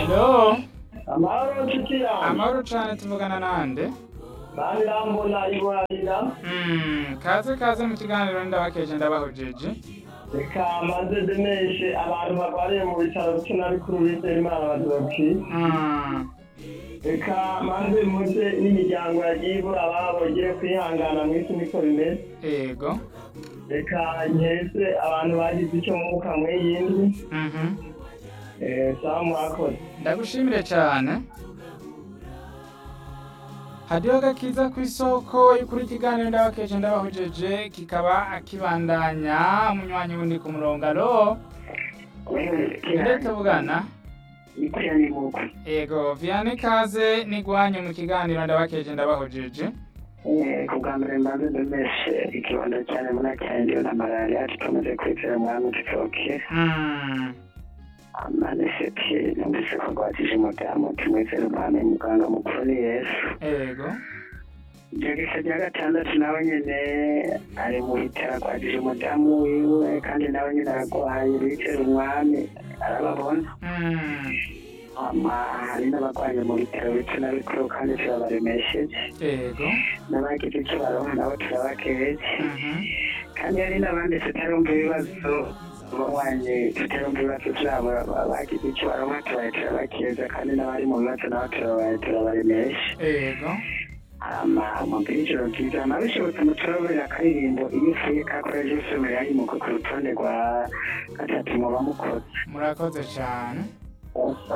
Alo, amahoro nshuti yanjye amahoro cane tuvugana nande? bani rambona iborarira Mm, kaze kaze mu kiganiro ndabakeje ndabahojeje. reka maze demeshe abantu barwariye mu bitaro bikina bikuru bizera imana badobki Mm, reka maze muze n'imiryango yagiye ibura ababo igire kwihangana mu isi niko bimeze ego. reka nkese abantu bagize icyo mwuka mw'iyindi Mhm. Eh, sawa mwakoze Ndagushimire cyane. Hadiho gakiza ku isoko y'ukuri ikiganiro ndabakeje ndabahojeje kikaba akibandanya umunywanyi wundi ku murongo alo inde tuvugana ikwiyani muko ego vianney kaze nigwanyu mu kiganiro ndabakeje ndabahojeje ku bwa mbere mbanze demeshe ikibondo cyane munacyandiyo na malariya tukomeze kwizera mwami tutoke Mm, amanefeti numvise ko rwatije umudamu tumwizere umwami muganga mukuru ni yesu ego jagisa rya gatandatu nawe nyene ari mu bitaro arwatije umudamu wiwe kandi nawe nyene aragwaye bizere umwami arababona Mm, ama hari n'abagwaye mu bitaro bito na bikuru kandi turabaremesheje ego n'abagize icyo baronka nabo turabakeje Mhm. kandi hari n'abandi tutarumva ibibazo banywe tutarumva ibibazo byabo bagize icyo baronka tubaye turabakeza kandi n'abari mu bibazo nabo turabaye turabaremesha ego amubwira ijoro ryiza nabishobotse muturaburira akaririmbo iyo ufuye kakoreje usomera yimuka ku rutonde rwa gatatu muba mukoze murakoze cyane